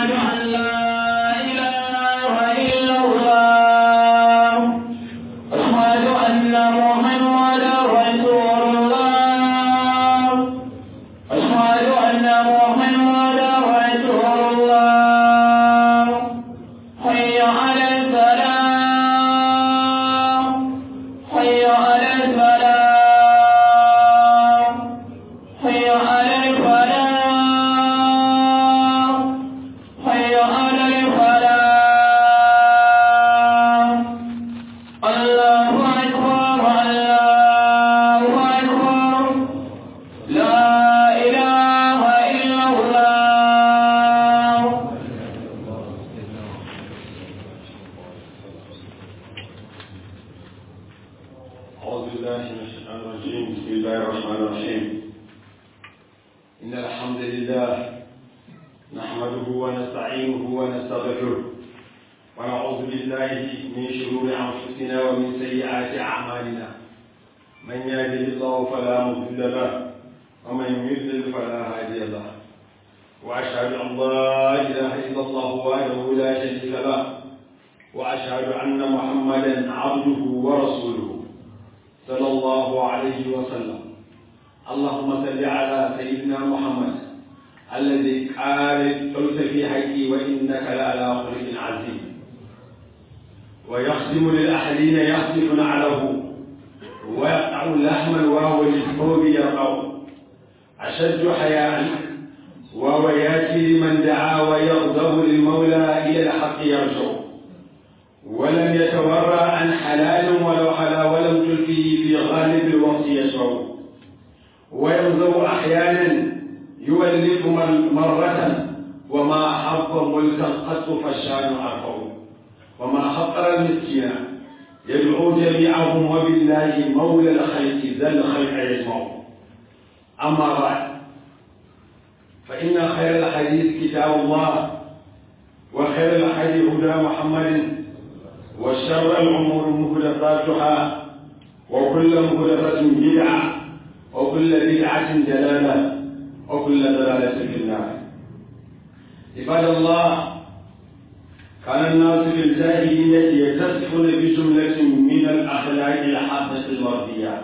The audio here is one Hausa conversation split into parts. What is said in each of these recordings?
أشهد أن لا إله إلا الله أشهد أن محمدا رسول الله أشهد أن محمدا رسول الله حي على الفلاح حي على الفلاح حي على الفلاح حي على الفلاح الله أكبر الله أكبر لا إله إلا الله أعوذ بالله من الشيطان الرجيم بسم الله الرحمن الرحيم إن الحمد لله نحمده ونستعينه ونستغفره ونعوذ بالله من شرور أنفسنا ومن سيئات أعمالنا من يهده الله فلا مضل له ومن يضلل فلا هادي له وأشهد أن لا إله إلا الله وحده لا شريك له وأشهد أن محمدا عبده ورسوله صلى الله عليه وسلم اللهم صل على سيدنا محمد الذي قال قلت في حقي وانك لعلى خلق عظيم ويخدم للاهلين يخدم نعله ويقطع لحما وهو للثوب يقع اشد حياء وهو ياتي لمن دعا ويغضب للمولى الى الحق يرجع ولم يتورع عن حلال ولو حلا ولم تلفه في غالب الوقت يشرب وينظر احيانا يولف مر- مرة وما حظ ملكا قط فالشان ارفع وما خطر المسكين يدعو جميعهم وبالله مولى الخلق ذا الخلق يجمع اما بعد فان خير الحديث كتاب الله وخير الحديث هدى محمد وشر الأمور محدثاتها وكل محدثة بدعة وكل بدعة دلالة وكل دلالة في النار عباد الله كان الناس في الجاهلية يتصفون بجملة من الأخلاق الحسنة المرضية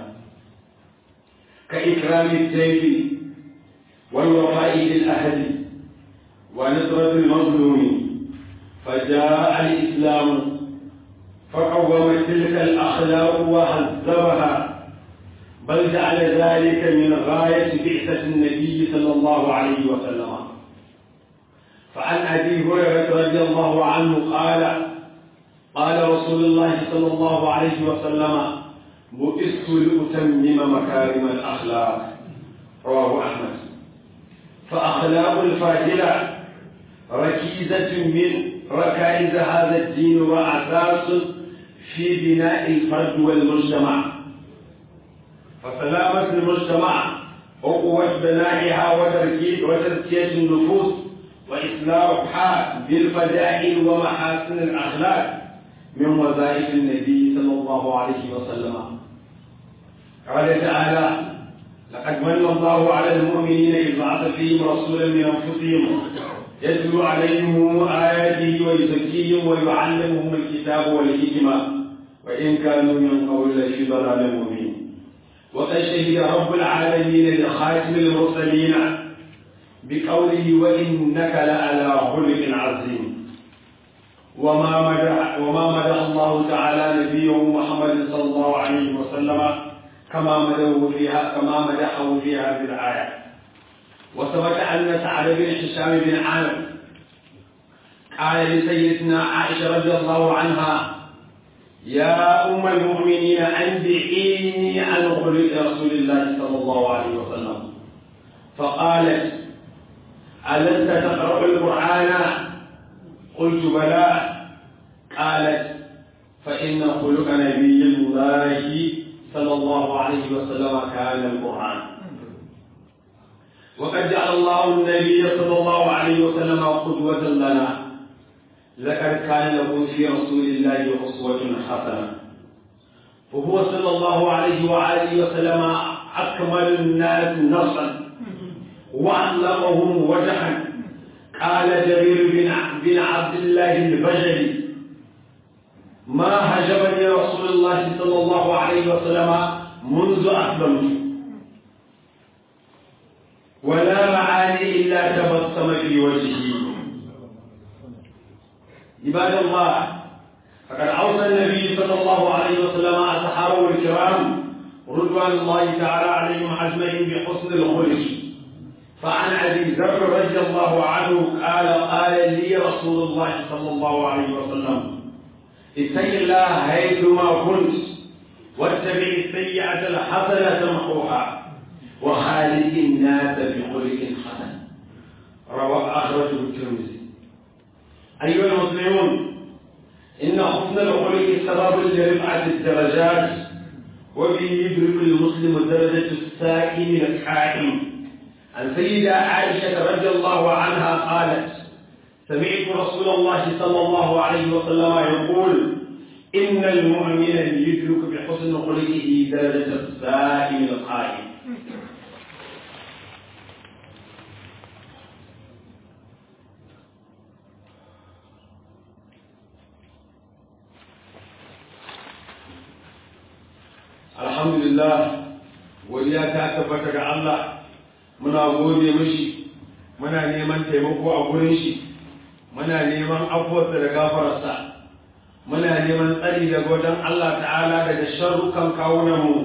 كإكرام الضيف والوفاء بالأهل ونصرة المظلوم فجاء الإسلام فقوم تلك الأخلاق وهذبها بل جعل ذلك من غاية بعثة النبي صلى الله عليه وسلم فعن أبي هريرة رضي الله عنه قال قال رسول الله صلى الله عليه وسلم بئست لأتمم مكارم الأخلاق رواه أحمد فأخلاق الفاضلة ركيزة من ركائز هذا الدين وأساس في بناء الفرد والمجتمع فسلامة المجتمع وقوة بنائها وتركيز وتزكية النفوس وإصلاحها بالفضائل ومحاسن الأخلاق من وظائف النبي صلى الله عليه وسلم قال تعالى لقد من الله على المؤمنين إذ بعث فيهم رسولا من أنفسهم يتلو عليهم آياته ويزكيهم ويعلمهم الكتاب والحكمة وإن كانوا من قبل لفي ضلال مبين وقد شهد رب العالمين لخاتم المرسلين بقوله وإنك لعلى خلق عظيم وما مدح وما مدح الله تعالى نبيه محمد صلى الله عليه وسلم كما مدحه فيها كما مدحه في هذه الآية وثبت أن سعد بن هشام بن عامر قال لسيدنا عائشة رضي الله عنها يا أم المؤمنين أنبئيني عن خلق رسول الله صلى الله عليه وسلم فقالت ألست تقرأ القرآن قلت بلى قالت فإن خلق نبي الله صلى الله عليه وسلم كان القرآن وقد جعل الله النبي صلى الله عليه وسلم قدوة لنا لقد كان له في رسول الله أسوة حسنة وهو صلى الله عليه وآله وسلم أكمل الناس نصا وأطلقهم وجها قال جرير بن بن عبد الله البجلي ما هجبني رسول الله صلى الله عليه وسلم منذ أسلمت ولا رعاني إلا تبسم في وجهي عباد الله فقد أوصى النبي صلى الله عليه وسلم أصحابه الكرام رضوان الله تعالى عليهم أجمعين بحسن الخلق فعن أبي ذر رضي الله عنه قال قال لي رسول الله صلى الله عليه وسلم اتق الله حيثما كنت واتبع السيئة الحسنة تمحوها وخالق الناس بخلق حسن روى أخرجه الترمذي أيها المسلمون إن حسن الخلق سبب لرفعة الدرجات وبه يدرك المسلم درجة السائم القائم عن سيدة عائشة رضي الله عنها قالت سمعت رسول الله صلى الله عليه وسلم يقول إن المؤمن يدرك بحسن خلقه درجة السائم القائم alhamdulillah godiya ta tabbata ga Allah muna gode mishi muna neman taimako a gurin shi muna neman afuwarsa da gafararsa muna neman tsari daga wajen Allah ta'ala daga sharrukan kawunanmu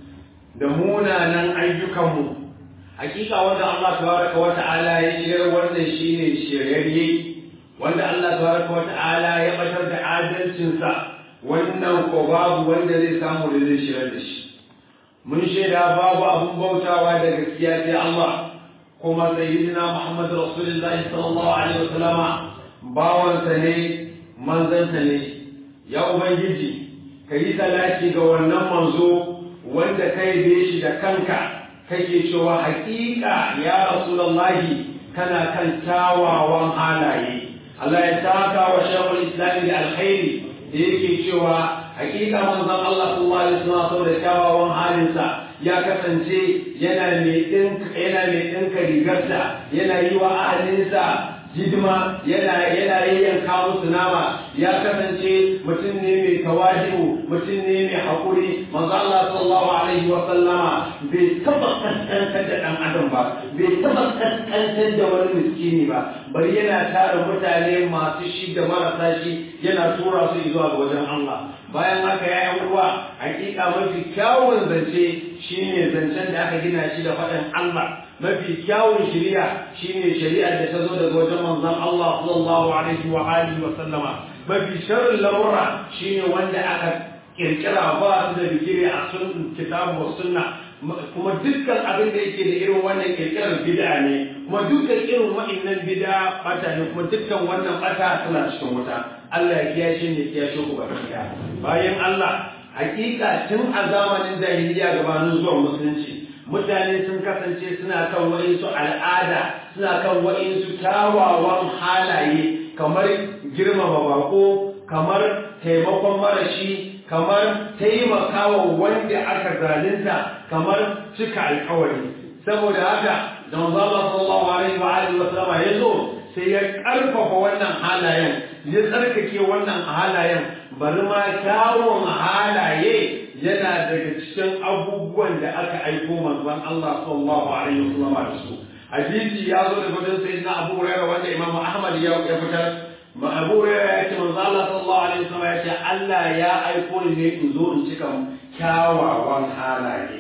da munanan ayyukanmu hakika wanda Allah tabaraka wa ta'ala ya shirar wannan shine shiryayye wanda Allah tabaraka wa ta'ala ya batar da adalcinsa wannan ko babu wanda zai samu da zai shirar da shi mun shaida babu abun bautawa da gaskiya sai Allah kuma sayyidina Muhammad Rasulullahi sallallahu alaihi wasallama bawansa ne manzansa ne ya ubangiji ka yi salati ga wannan manzo wanda kai be shi da kanka kake cewa hakika ya Rasulullahi kana kan kyawawan halaye Allah ya taka wa shawul islami da alkhairi da yake cewa hakika manzon Allah sallallahu alaihi wasallam saboda kyawawan halinsa ya kasance yana mai dinka yana mai dinka rigarsa yana yi wa ahalinsa hidima yana yana yayyanka musu nama ya kasance mutum ne mai tawadi'u mutum ne mai hakuri manzo Allah sallallahu alaihi wa sallama bai taba kaskantar da dan adam ba bai taba kaskantar da wani miskini ba bari yana tara mutane masu shi da marasa shi yana tura su zuwa ga wajen Allah bayan haka ya yi uwa hakika mafi kyawun zance shine zancen da aka gina shi da faɗin Allah mafi kyawun shari'a shine shari'ar da ta zo daga wajen manzon Allah sallallahu alaihi wa alihi wa sallama mafi sharrin lamura shine wanda aka kirkira ba su da bigire a sun kitabu wa sunna kuma dukkan abin da yake da irin wannan kirkirar bid'a ne kuma dukkan irin wa'annan bid'a bata ne kuma dukkan wannan bata tana cikin wuta Allah ya kiyashe ne kiyashe ku ba bayan Allah hakika tun a zamanin jahiliya gabanin zuwan musulunci mutane sun kasance suna kan wa'insu al'ada suna kan wa'insu kyawawan halaye kamar girmama bako kamar taimakon marashi kamar taimakawa wanda aka zalunta kamar cika alkawari saboda haka da manzo Allah sallallahu alaihi wa alihi wa sallama ya zo sai ya karfafa wannan halayen ya tsarkake wannan halayen bari ma kyawun halaye yana daga cikin abubuwan da aka aiko manzon Allah sallallahu alaihi wa sallama da su hadisi ya zo da gudun sayyidina Abu Hurairah wanda Imam Ahmad ya fitar ma Abu Hurairah ya ce manzo Allah sallallahu alaihi wa sallama ya ce Allah ya aiko ni ne in zo in cika kyawawan halaye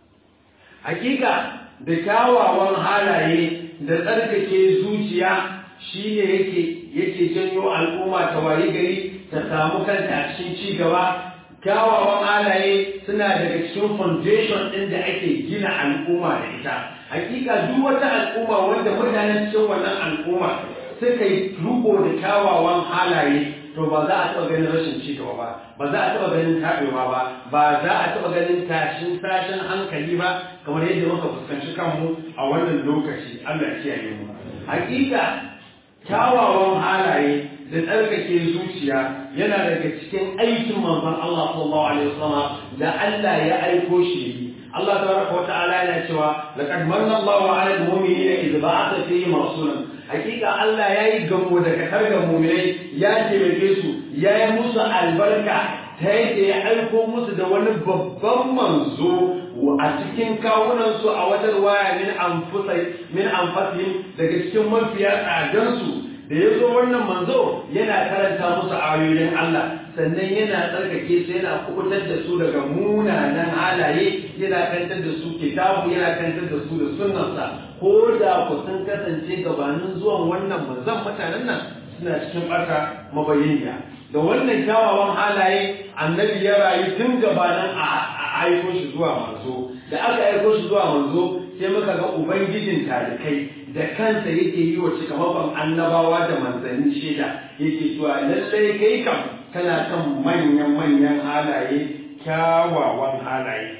hakika da kyawawan halaye da tsarkake zuciya shi ne yake yake janyo al'umma ta wayi gari ta samu kanta a cikin ci gaba kyawawan halaye suna daga cikin foundation ɗin da ake gina al'umma da ita hakika duk wata al'umma wanda mutanen cikin wannan al'umma suka yi ruko da kyawawan halaye to ba za a taɓa ganin rashin ci gaba ba ba za a taɓa ganin taɓewa ba ba za a taɓa ganin tashin tashin hankali ba kamar yadda muka fuskanci kanmu a wannan lokaci Allah ya kiyaye mu hakika kyawawan halaye da tsarkake zuciya yana daga cikin aikin manzon Allah sallallahu alaihi wasallam da Allah ya aiko shi Allah tabaraka wa ta'ala yana cewa laqad manna Allahu 'ala al-mu'minina idh ba'atha fihim rasulan hakika Allah yayi gamo da katar ga mu'minai ya taimake su yayi musu albarka ta yadda ya aiko musu da wani babban manzo a cikin kawunansu a wajen waya min anfusai min anfasihim daga cikin mafiya tsadansu da ya zo wannan manzo yana karanta musu ayoyin Allah sannan yana tsarkake su yana kubutar da su daga munanan halaye yana kantar da su kitabu yana kantar da su da sunnarsa ko da ku sun kasance gabanin zuwan wannan manzon mutanen nan suna cikin ɓata mabayyaniya da wannan kyawawan halaye annabi ya rayu tun gabanin a aiko shi zuwa manzo da aka aiko shi zuwa manzo sai muka ga ubangijin talikai da kansa yake yi wa cikamakon annabawa da manzanni shaida yake cewa lallai kai kam kana kan manyan manyan halaye kyawawan halaye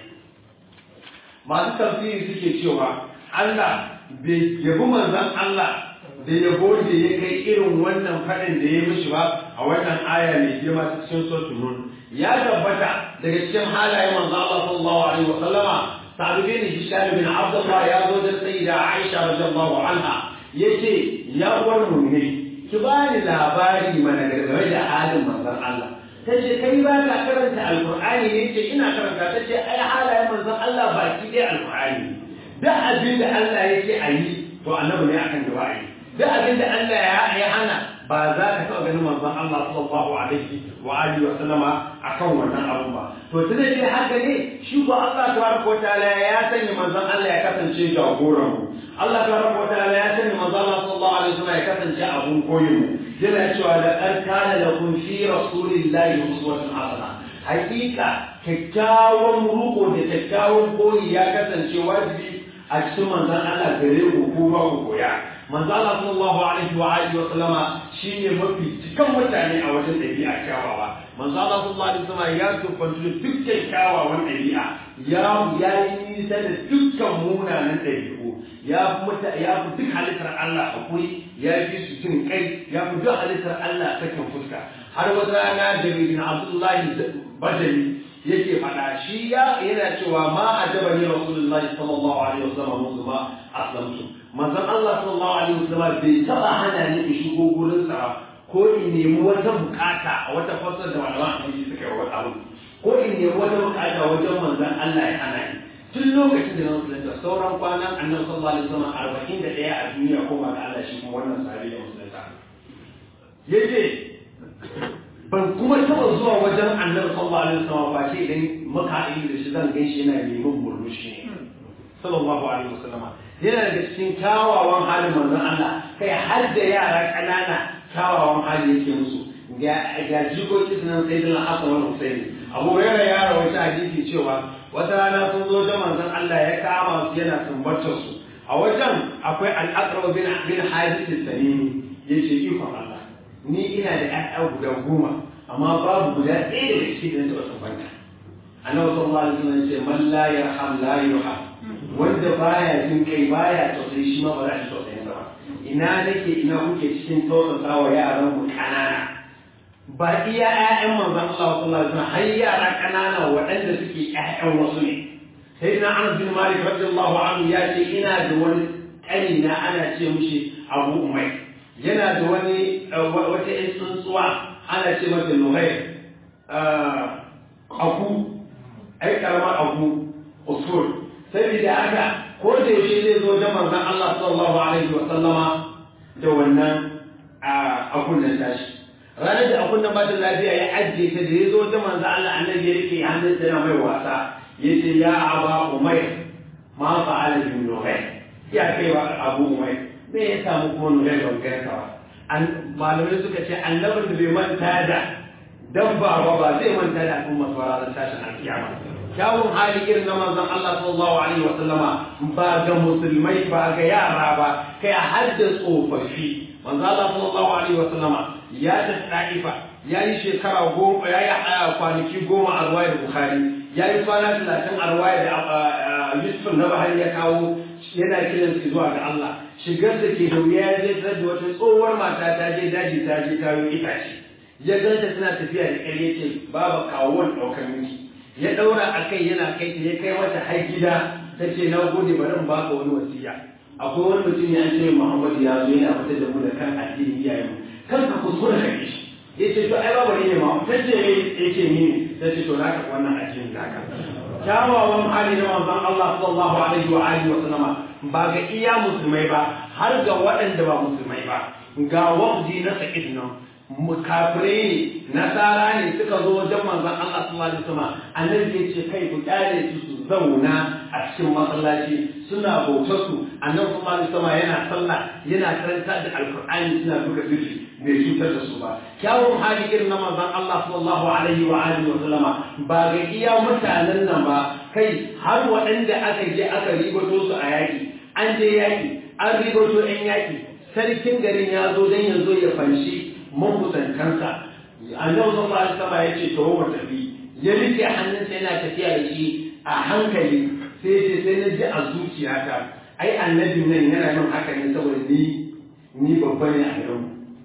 masu tafsiri suke cewa Allah bai yabi manzon Allah da yabo da ya kai irin wannan faɗin da ya mishi ba a wannan aya mai girma cikin suratul nun ya tabbata daga cikin halayen manzo Allah sallallahu alaihi wa sallama Sa'd bin Hisham bin Abdullah ya zo da sayyida Aisha radiyallahu anha yace ya uwar mu'mini ki bani labari mana game da halin manzon Allah tace kai ba ka karanta alqur'ani ne yace ina karanta tace ai halayen manzon Allah baki dai alqur'ani da abin da Allah yake ayi to annabi ne akan gaba ayi da abin da Allah ya hana ba za ka taɓa ganin manzon Allah sallallahu alaihi wa alihi wa sallama akan wannan abu ba to tunda dai haka ne shi ko Allah tabaraka ta'ala ya sanya manzon Allah ya kasance jagoran mu Allah tabaraka ta'ala ya sanya manzon Allah sallallahu alaihi wa sallam ya kasance abun koyin mu yana cewa da qad kana lakum fi rasulillahi uswatun hasana hakika kyakkyawan ruko da kyakkyawan koyi ya kasance wajibi a cikin manzon Allah gare ku ko ba ku koya manzo Allah sallallahu alaihi wa alihi wa sallama shine mafi cikan mutane a wajen dabi'a kyawawa manzo Allah sallallahu alaihi wa sallama ya tufantu da dukkan kyawawan dabi'a ya ya yi nisa da dukkan munanan dabi'u ya fi muta ya fi duk halittar Allah hakuri ya fi su jin kai ya fi duk halittar Allah sakin fuska har wata rana da bin Abdullahi Bajali yake faɗa shi ya yana cewa ma ajabani rasulullahi sallallahu alaihi wasallam musu ma aslamtu manzon Allah sallallahu alaihi wasallam bai taba hana ni in shigo gurin sa ko in nemi wata bukata a wata fasar da malaman hadisi suka yi wata abu ko in nemi wata bukata wajen manzon Allah ya hana ni tun lokacin da na musulunta sauran kwanan annabi sallallahu alaihi wasallam arba'in da ɗaya a duniya ko ma ga Allah shi kuma wannan sahabi ya musulunta yace ban kuma taɓa zuwa wajen annabi sallallahu alaihi wasallam ba ce idan muka haɗu da shi zan gan shi yana neman murmushi ne sallallahu alaihi wasallama yana daga cikin kyawawan halin manzon Allah kai har da yara ƙanana kyawawan hali yake musu ga jikoki sunan sai dana Hassan wani Husaini Abu Hurairah ya rawaita hadisi cewa wata rana sun zo da manzon Allah ya kama su yana sumbatar su a wajen akwai al-Aqrab bin bin Hadith al-Salimi yace ikon Allah ni ina da ƴaƴa guda goma amma babu guda ɗaya daga cikin da taɓa sumbanta annabi sallallahu alaihi wasallam ce man la yarham la yurham wanda baya jin kai baya tausayi shi ma ba za a ji tausayin sa ba ina nake ina kuke cikin tausasa wa yaran mu kanana ba iya ƴaƴan manzon Allah sallallahu alaihi wasallam har yara kanana waɗanda suke ƴaƴan wasu ne sai na Anas bin Malik radiyallahu anhu ya ce ina da wani ƙani na ana ce mishi Abu Umayr yana da wani wata ƴan tsuntsuwa ana ce mata Nuhair aku ai karamar aku usul saboda haka ko da yaushe zai zo da manzon Allah sallallahu alaihi wa sallama da wannan akun nan tashi ranar da akun nan ba da lafiya ya ajiye ta da ya zo da manzon Allah annabi ya rike hannun sa mai wasa yace ya aba umayr ma fa'ala bi nuhair ya kai wa abu umayr me ya samu kuma nuhair ban ganka ba malamai suka ce annabin da bai manta da dabba ba ba zai manta da al'umma su ranar tashin alkiyama kyawun hali irin na manzon Allah sallallahu alaihi wa sallama ba ga musulmai ba ga yara ba kai har da tsofaffi manzon Allah sallallahu alaihi wa sallama ya tafi Taifa ya yi shekara goma ya yi kwanaki goma a ruwayar Bukhari ya yi kwana talatin a ruwayar da Yusuf na Bahari ya kawo yana kiran su zuwa ga Allah shigar da ke da wuya ya je da wata tsohuwar mata ta je daji ta je ta yi itace ya ganta tana tafiya da ƙarya ce babu kawo wani ɗaukar miki ya daura a kai yana kai ta ya kai mata har gida ta ce na gode bari in baka wani wasiya akwai wani mutum ya ce Muhammad ya zo yana fitar da mu da kan addini iyayen mu kan ka kuskura ka shi ya ce to ai babu ne ma ta ce ya ce ni ta ce to naka wannan addinin naka kyawawan hali na manzon Allah sallallahu alaihi wa alihi wa sallama ba ga iya musulmai ba har ga waɗanda ba musulmai ba ga wafdi na sa'id nan kafirai ne nasara ne suka zo wajen manzon Allah sallallahu alaihi wasallam annabi ya ce kai ku kyale su su zauna a cikin masallaci suna bautar su annabi sallallahu alaihi wasallam yana sallah yana karanta da alqur'ani suna buga zikri bai cutar da su ba kyawun hali irin na manzon Allah sallallahu alaihi wa alihi wa sallama ba ga iya mutanen nan ba kai har waɗanda aka je aka ribato su a yaki an je yaki an ribato ɗan yaki sarkin garin ya zo don ya zo ya fanshi makusantansa annabi sallallahu alaihi wasallam ya ce to mu tafi ya rike hannunsa yana tafiya da shi a hankali sai ce sai na ji a zuciyata ai annabin nan yana yin haka ne saboda ni ni babba ne a garin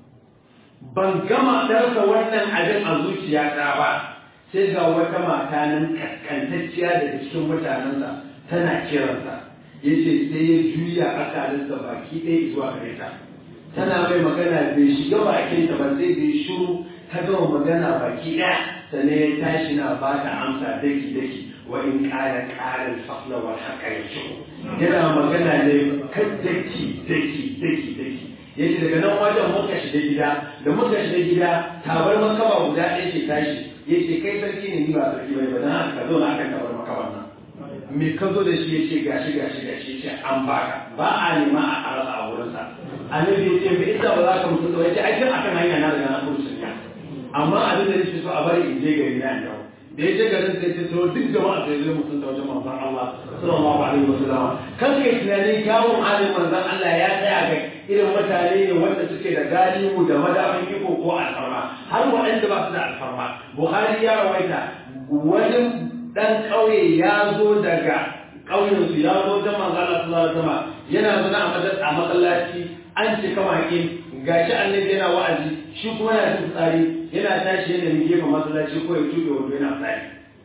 ban gama darsa wannan abin a zuciyata ba sai ga wata mata nan kaskantacciya daga cikin mutanensa tana kiransa yace sai ya juya akalinsa baki ɗaya zuwa gare ta tana mai magana bai shiga bakinta ba sai bai shiru ta gama magana baki ɗaya sannan ya tashi na ba ta amsa daki daki wa in ƙara ƙarin fasla wa haka ya yana magana ne kan daki daki daki daki yace daga nan wajen muka shiga gida da muka shiga gida tabar makaba guda ɗaya ce tashi yace kai sarki ne ni ba sarki bai ba dan haka zo na akan tabar makaban nan me ka zo da shi ya ce gashi gashi gashi ce an baka ba a nema a arasa a wurinsa annabi ya ce me isa ba za ka mutu ba ya ce ai tun akan hanya na daga na kursu ne amma abin da nake so a bari in je gari na yau da ya je garin sai ce to duk jama'a sai zai mutum ta wajen manzon Allah sallallahu alaihi wasallam kan kai tunanin kyawun halin manzon Allah ya tsaya ga irin mutane ne wanda suke da galihu da madafin iko ko alfarma har waɗanda ba su da alfarma Buhari ya rawaita wani dan ƙauye ya zo daga ƙauyensu ya zo wajen manzo Allah sallallahu alaihi wasallam yana zuna a masallaci an cika makin gashi annabi yana wa'azi shi kuma yana cin tsari yana tashi yana mi gefen masallaci ko ya tuɓe wando yana tsari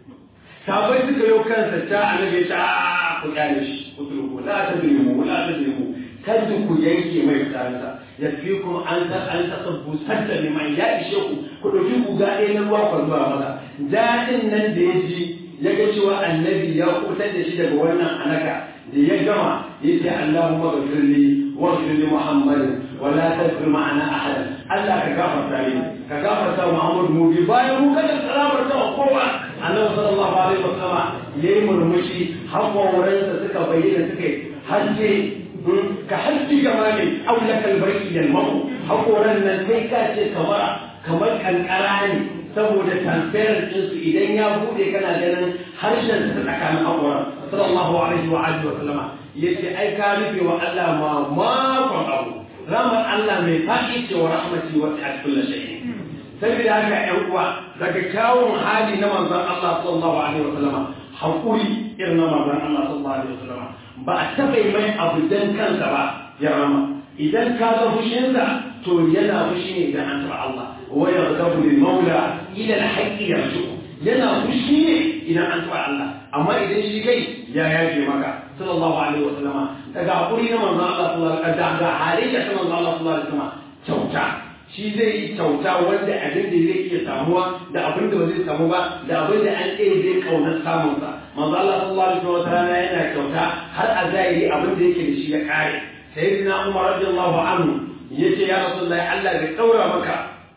sabai suka yau kansa ta annabi ya ce a ku kyale shi ku turku la tadrimu la tadrimu kada ku yanke mai tsarinsa ya fi kuma an ta an ta sabbu sadda liman ya ishe ku ku ɗauki guga ɗaya na ruwa ku zuwa maza daɗin nan da ya ji ya ga cewa annabi ya kutar da shi daga wannan anaka da ya gama ya ce Allahumma ghfir li wa ghfir li Muhammadin wa la taghfir ma'ana ahadan Allah ka gafarta ni ka gafarta Muhammad mu bi bayan mu kada salamarta wa kowa annabi sallallahu alaihi wasallam yayi murmushi haƙoransa suka bayyana suka hajje ka hajji gamani aw lakal barki yal mamu haƙoran nan kai ka ce kamar kamar kankara ne saboda transparent ɗinsu idan ya buɗe kana ganin harshen ta tsakanin haƙoran sallallahu alaihi wa alihi wa sallama yace ai ka rufe wa Allah ma makon abu ramar Allah mai faɗi ce wa rahmati wa ta'ala kullu shay'in saboda haka ƴan uwa daga kyawun hali na manzon Allah sallallahu alaihi wa sallama haƙuri irin na manzon Allah sallallahu alaihi wa sallama ba a taɓa mai abu dan kansa ba ya rama idan ka ga fushinsa to yana fushi ne idan an taɓa Allah ويغضب للمولى الى الحق يرجو yana fushi ne idan an taɓa Allah amma idan shi kai ya yaje maka sallallahu alaihi wa sallama daga hakuri na manzon Allah sallallahu alaihi wa sallam da halayya ta manzon Allah sallallahu alaihi wa sallama kyauta shi zai yi kyauta wanda abin da zai iya samuwa da abin da ba zai samu ba da abin da an tsaye zai kaunar samun sa manzon Allah sallallahu alaihi wa sallam yana kyauta har a zahiri abin da yake da shi ya kare sayyidina Umar radiyallahu anhu yace ya rasulullahi Allah bai daura maka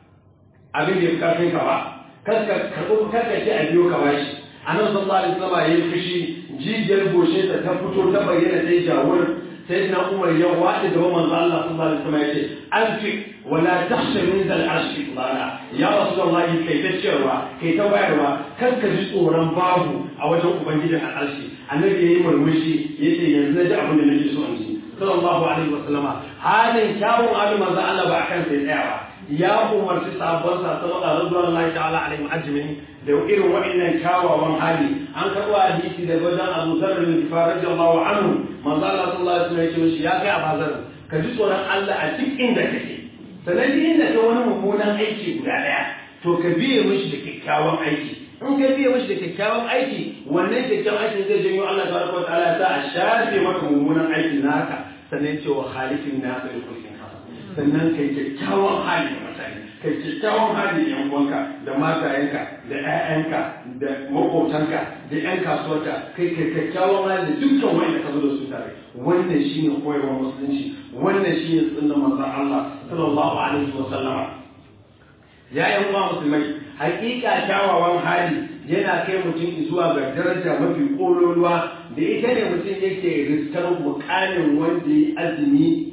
abin da ya karfin ka ba kaska karɓo karka ce a biyo ka bashi annabi sallallahu alaihi wasallam yayi fushi jijiyar goshe ta ta fito ta bayyana sai jawur sai na umar ya wadi da manzo Allah sallallahu alaihi wasallam yace anfi wala takhsha min zal arshi qala ya rasulullah kai ta cewa kai ta bayarwa kar ka ji tsoron babu a wajen ubangijin al'arshi annabi yayi murmushi yace yanzu na ji abin da nake so in ji sallallahu alaihi wasallama halin kyawun abin manzo Allah ba akan sai tsaya ba ya umarci sabon sa sallallahu alaihi Allah ta'ala alaihi ajmin da irin waɗannan kyawawan hali an karɓo hadisi da wajen Abu Dharr bin Ghifar radiyallahu anhu manzo Allah sallallahu alaihi wasallam ya ce ya kai Abu Dharr ka ji tsoron Allah a duk inda kake sanan duk inda ka wani mummunan aiki guda daya to ka biye mishi da kyakkyawan aiki in ka biya mashi da kyakkyawan aiki wannan kyakkyawan aikin zai janyo Allah tabaraka wa ta'ala ya sa a shafe maka mummunan aikin naka sannan cewa halifin nasa da kulkin hasan sannan kai kyakkyawan hali da mutane kai kyakkyawan hali da yan uwanka da matayenka da ƴaƴanka da maƙotanka da ƴan kasuwarka kai kai kyakkyawan hali da dukkan wanda ka zo da su tare wannan shine koyarwar musulunci wannan shine sunnar manzon Allah sallallahu alaihi wa sallama ya yan uwa musulmai hakika kyawawan hali yana kai mutum zuwa ga daraja mafi kololuwa da ita ne mutum yake riskar mukamin wanda ya azumi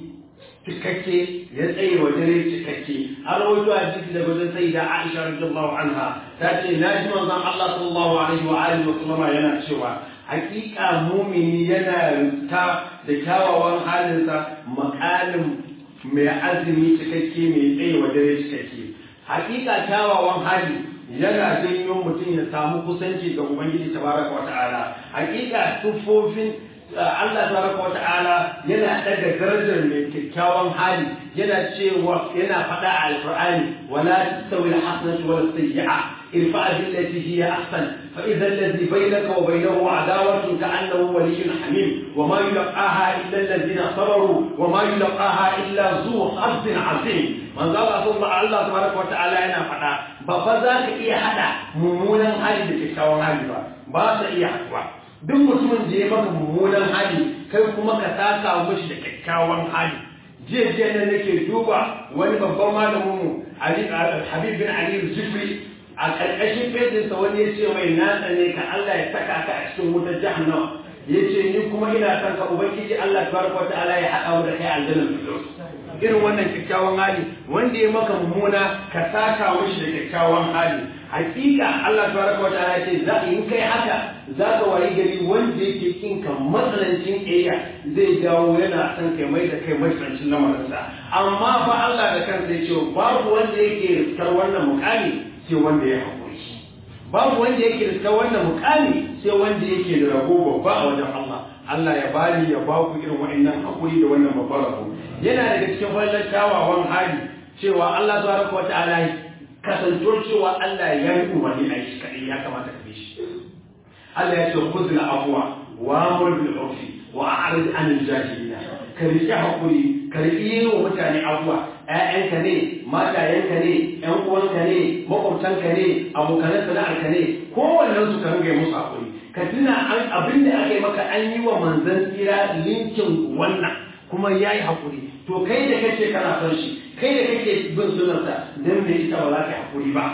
cikakke ya tsaye wa dare cikakke a rawaito a jiki daga wajen sai da Aisha radiyallahu anha ta ce na ji manzon Allah sallallahu alaihi wa alihi wa sallama yana cewa hakika mumini yana riska da kyawawan halinsa makamin mai azumi cikakke mai tsaye wa dare cikakke hakika kyawawan hali yana janyo mutum ya samu kusanci ga ubangiji tabaraka wa ta'ala hakika tuffofin Allah tabaraka wa ta'ala yana daga darajar mai kyakkyawan hali yana cewa yana faɗa a alqur'ani wala tastawi alhasanatu wala sayyi'a irfa billati hiya ahsan fa idha alladhi bainaka wa bainahu adawatun ka'annahu waliyyun hamim wa ma yulqaha illa alladhina sabaru wa ma yulqaha illa zu hazzin azim manzo Allah sallallahu Allah tabaraka wa ta'ala yana faɗa ba fa za ka iya hada mummunan hali da kyakkyawan hali ba ba sa iya haɗuwa duk mutumin da ya maka mummunan hali kai kuma ka saka mishi da kyakkyawan hali jiya jiya nan nake duba wani babban malamin mu Ali Habib bin Ali Zufri a karkashin fejinsa wani ya ce mai na tsane ka Allah ya saka ka a cikin wutar jahannama ya ce ni kuma ina son ka ubangiji Allah tabaraka wa ta'ala ya haɗa mu da kai aljanna firdaus irin wannan kyakkyawan hali wanda ya maka mummuna ka saka mishi da kyakkyawan hali hakika Allah tabaraka wa ta'ala ce za in kai haka za ka wayi gari wanda yake kin ka matsalancin ƙiyya zai dawo yana son kai mai da kai matsalancin lamarinsa amma fa Allah da kansa ya ce babu wanda yake riskar wannan mukami sai wanda ya haƙuri babu wanda yake riskar wannan mukami sai wanda yake da rabo babba a wajen Allah Allah ya bani ya ba ku irin wa'annan haƙuri da wannan babban rabo yana daga cikin fallar kyawawan hali cewa Allah tabaraka wa ta'ala kasantuwar cewa Allah ya yi umarni a shi kadai ya kamata ka bi shi Allah ya ce khudh al-afwa wa amur bil urfi wa a'rid anil jahilina ka riƙe hakuri ka riƙe wa mutane abuwa ƴaƴanka ne matayenka ne ƴan uwanka ne makwabtanka ne abokan sana'arka ne kowannen su ka ringa musu hakuri ka tuna abin da aka yi maka an yi wa manzon tsira linkin wannan kuma ya yi haƙuri to kai da kace kana son shi kai da kake bin sunarsa don me ita ba za ka haƙuri ba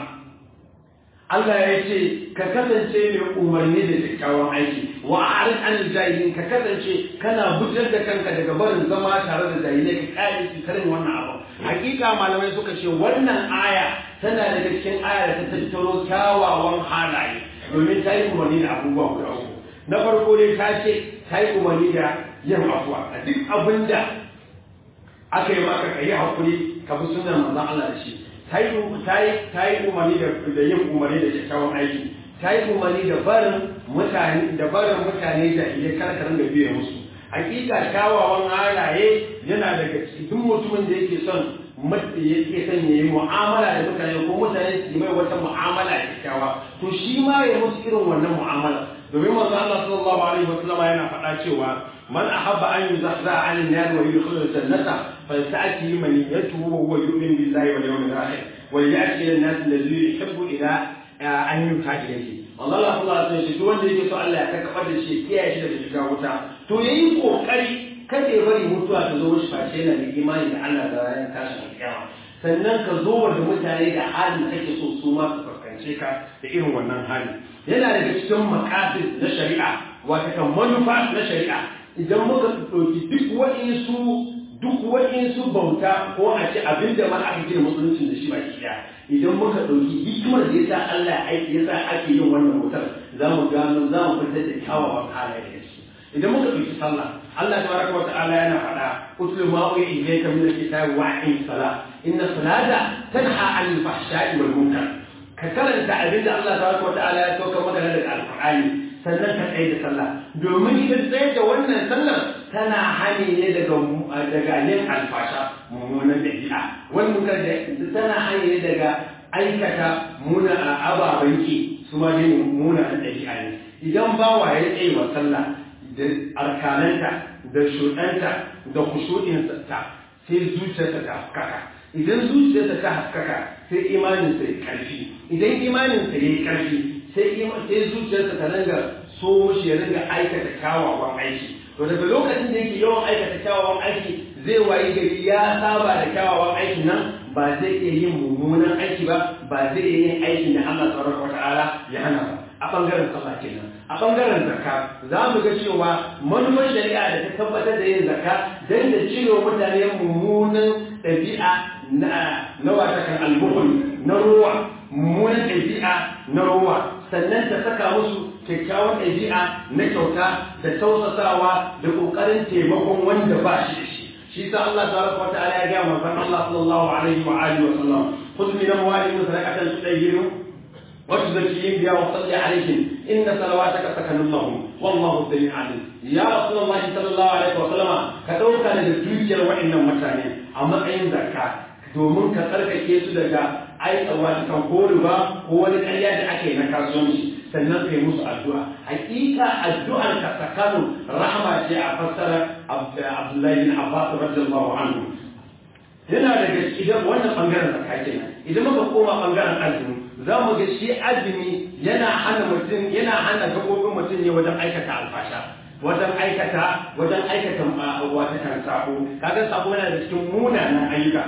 Allah ya ce ka kasance mai umarni da kyakkyawan aiki wa arid an jahilin ka kasance kana bujar da kanka daga barin zama tare da jahilai ka kare su karin wannan abu hakika malamai suka ce wannan aya tana daga cikin aya da ta tattaro kyawawan halaye domin ta yi umarni da abubuwa guda uku na farko dai ta ce ta yi umarni da yin afuwa a duk abin da aka yi maka ka yi haƙuri ka bi sunan manzon Allah da shi ta yi umarni da yin umarni da kyakkyawan aiki ta yi umarni da barin mutane da barin mutane da iya karkarin da biye musu hakika kyawawan halaye yana daga duk mutumin da yake son yake son ya yi mu'amala da mutane ko mutane su yi mai wata mu'amala kyakkyawa to shi ma ya musu irin wannan mu'amala domin manzo Allah sallallahu alaihi wasallam yana faɗa cewa man ahabba an yuzahza 'an an-nar wa yudkhila al-jannata falta'ti maniyatuhu wa huwa yu'min billahi wal yawmil akhir wa ya'ti an-nas alladhi yuhibbu ila an yuta ilayhi Allah sallallahu alaihi wasallam duk wanda yake so Allah ya kakkafa da shi kiyaye shi daga shiga wuta to yayi kokari kada ya bari mutuwa ta zo mishi face yana da imani da Allah da ranar tashin kiyama sannan ka zo da mutane da halin kake so su ma su fuskance ka da irin wannan hali yana daga cikin makasid na shari'a wata kan manufa na shari'a idan muka ɗauki duk waɗansu duk waɗansu bauta ko a ce abin da ma aka gina musulunci da shi baki ɗaya idan muka ɗauki hikimar da yasa Allah aiki yasa ake yin wannan bautar za mu gano za mu fitar da kyawawan halaye da shi idan muka ɗauki sallah Allah tabaraka wa ta'ala yana faɗa utlu ma uya ilayka min al-kitabi wa aqim salah inna salata tanha 'anil fahsha'i wal munkar ka karanta abin da Allah tabaraka wa ta'ala ya sauka maka daga alqur'ani sannan ka tsaye da sallah domin ita tsaye da wannan sallar tana hani ne daga daga yin alfasha mummunan dabi'a wani munkar da tana hani ne daga aikata muna ababen ki su ma dai munanan ɗabi'a ne idan bawa ya tsaye wa sallah da arkananta da shuɗanta da kushuɗinsa sai zuciyarsa ta haskaka idan zuciyarsa ta haskaka sai imaninsa ya ƙarfi idan imaninsa ya yi ƙarfi sai zuciyarsa ta ringa so shi ya ringa aikata kyawawan aiki to daga lokacin da yake yawan aikata kyawawan aiki zai wayi gari ya saba da kyawawan aikin nan ba zai iya yin mummunan aiki ba ba zai iya yin aikin da Allah tabaraka wa ta'ala ya hana ba a bangaren sallah kenan a bangaren zakka za mu ga cewa manufar shari'a da ta tabbatar da yin zakka dan da cire mutane mummunan ɗabi'a na na wata kan albuhul na ruwa mummunan ɗabi'a na ruwa sannan ta saka musu kyakkyawan ɗabi'a na kyauta da tausasawa da ƙoƙarin taimakon wanda ba shi da shi shi sa Allah tabaraka wa ta'ala ya ga manzon Allah sallallahu alaihi wa alihi wa sallam khudh min amwalihim sadaqatan tudayyiru wa tuzakkihim biha wa salli alaihim inna salawataka sakanun lahum wallahu sami'un alim ya rasulullah sallallahu alaihi wa sallam ka dauka daga dukiyar wa'annan mutane a matsayin zakka domin ka tsarkake su daga aikawa kan ko riba ko wani ƙarya da ake na kasuwanci sannan kai musu addu'a hakika addu'ar ka tsakanin rahama ce a fassara Abdullahi bin Abbas radiyallahu anhu yana daga idan wannan bangaren zakka kenan idan muka koma bangaren azumi za mu ga shi azumi yana hana mutum yana hana gabobin mutum ne wajen aikata alfasha wajen aikata wajen aikata wata kan sako kaga sako yana da cikin munanan ayyuka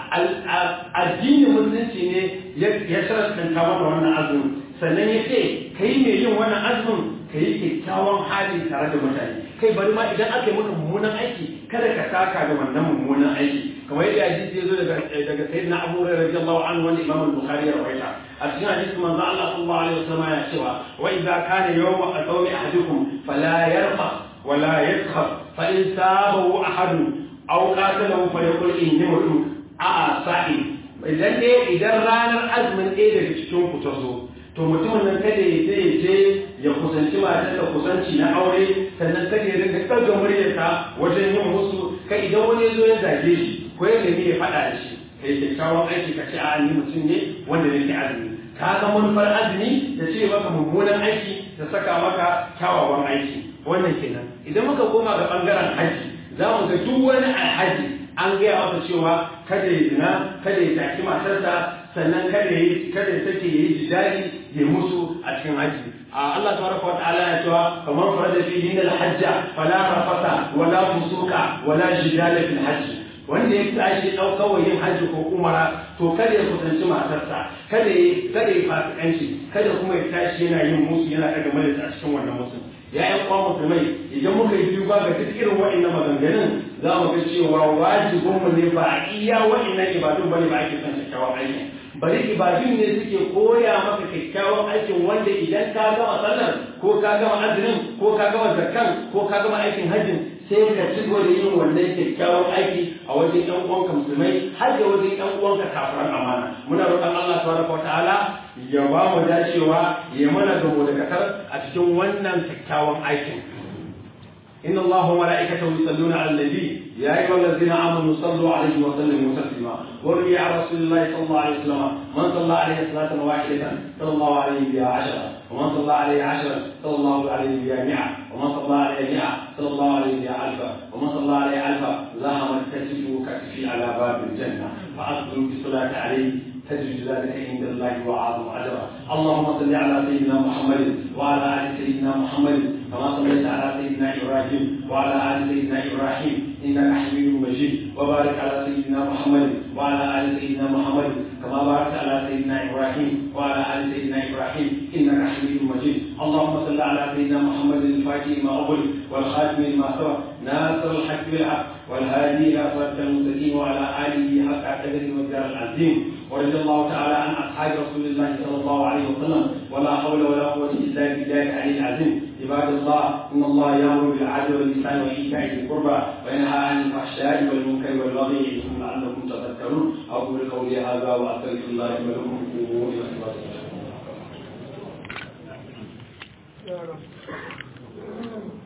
addinin musulunci ne ya sharastanta mana wannan azumi sannan ya ce kai mai yin wannan azumin ka yi kyakkyawan hali tare da mutane kai bari ma idan aka yi maka mummunan aiki kada ka saka da wannan mummunan aiki kamar yadda hadisi ya zo daga daga sayyidina Abu Hurairah radiyallahu anhu wanda Imam al-Bukhari ya rawaita a cikin hadisi manzo Allah sallallahu alaihi wasallam ya cewa wa idza kana yawmu sawmi ahadikum fala yarfa wala yaskhab fa in sabahu ahadun aw qatalahu falyaqul inni mutu a sa'i idan ne idan ranar azumin ɗaya daga cikin ku ta zo to mutumin nan kada ya je je ya kusanci matar da kusanci na aure sannan kada ya rinka ɗaga muryarsa wajen yin musu kai idan wani zo ya zage shi ko ya nemi ya faɗa da shi kai kyakkyawan aiki ka ce a ni mutum ne wanda ne ke azumi ka ga manufar azumi da ce maka mummunan aiki da saka maka kyawawan aiki wannan kenan idan muka koma ga bangaren haji za mu ga duk wani alhaji an gaya masa cewa kada ya zina kada ya taki matarsa sannan kada ya kada ya sake yayi jidali ya musu a cikin haji Allah tabaraka wa ta'ala ya cewa kamar farada fi din al-hajja fala rafata wala fusuka wala jidala fil hajj wanda ya tashi daukar yin haji ko umara to kada ya kusanci matarsa kada ya kada ya fasikanci kada kuma ya tashi yana yin musu yana daga malaka a cikin wannan musu ya yan kwa musulmai idan muka yi duba ga duk irin wa'annan maganganun za mu ga cewa wajibinmu ne ba a iya wa'annan ibadun bane ba ake son kyakkyawan aiki bari ibadun ne suke koya maka kyakkyawan aikin wanda idan ka gama sallar ko ka gama azumin ko ka gama zakkan ko ka gama aikin hajjin sai ka ci da yin wannan kyakkyawan aiki a wajen ɗan uwanka musulmai har da wajen ɗan uwanka kafiran amana muna roƙon Allah tabaraka ta'ala ya ba mu dacewa ya mana gamo da kasar a cikin wannan kyakkyawan aikin إن الله وملائكته يصلون على النبي يا أيها الذين آمنوا صلوا عليه وسلموا تسليما وروي عن رسول الله صلى الله عليه وسلم من صلى عليه صلاة واحدة صلى الله عليه بها عشرة ومن صلى عليه عشرة صلى الله عليه بها مئة ومن صلى عليه مئة صلى الله عليه بها ألفا ومن صلى عليه ألفا زاحمت كتفه كتفي على باب الجنة فأقبلوا بالصلاة عليه تجد ذلك عند الله وأعظم أجرا اللهم صل على سيدنا محمد وعلى آل سيدنا محمد كما صليت على سيدنا إبراهيم وعلى آل سيدنا إبراهيم إنك حميد مجيد وبارك على سيدنا محمد وعلى آل سيدنا محمد كما باركت على سيدنا إبراهيم وعلى آل سيدنا إبراهيم إنك حميد مجيد اللهم صل على سيدنا محمد الفاتح ما أغلق والخاتم لما سبق ناصر الحق بالحق والهادي إلى صراط المستقيم وعلى آله حق قدره والدار العظيم ورضي الله تعالى عن أصحاب رسول الله صلى الله عليه وسلم ولا حول ولا قوة إلا بالله العلي العظيم عباد الله إن الله يأمر بالعدل والإحسان وإيتاء ذي القربى وينهى عن الفحشاء والمنكر والبغي يعظكم لعلكم تذكرون أقول قولي هذا وأستغفر الله لي ولكم قوموا إلى صلاتكم